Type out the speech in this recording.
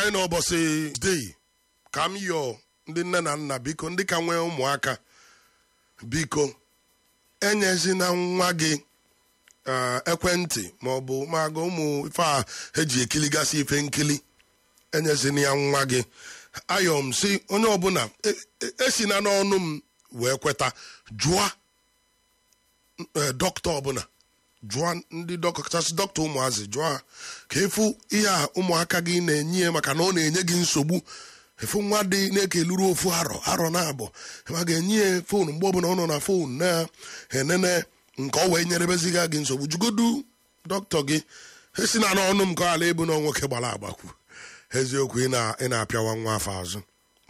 anyị n'ụbọchị dei ka m yọọ ndị nne na nna biko ndị ka nwee ụmụaka biko enyezina nwa gị ah, ekwentị maọbụ maga ụmụ ife a eji ekiligasị ife nkili enyezina ya nwa gị ayọ m si onye ọbụla e- e- esina n'ọnụ m wee kweta jụọ eh, dọkịta ọbụla jụọ ndị dọkịta kachasị dọkịta ụmụazị jụọ ha ka efu ihe a ụmụaka gị na-enye ya maka na ọ na-enye gị nsogbu efu nwa dị na-ekeluru ofu arọ arọ na abụọ ma ga-enye ya fon mgbe ọbụla ọ nọ na fon na-enene nke ọ wee nyerebeziga gị nsogbu jugodu dọkịta gị esi na n'ọnụ m ka ala ebu na nwoke gbara agbakwu eziokwu ị na- ị na-apịawa nwa afọ azụ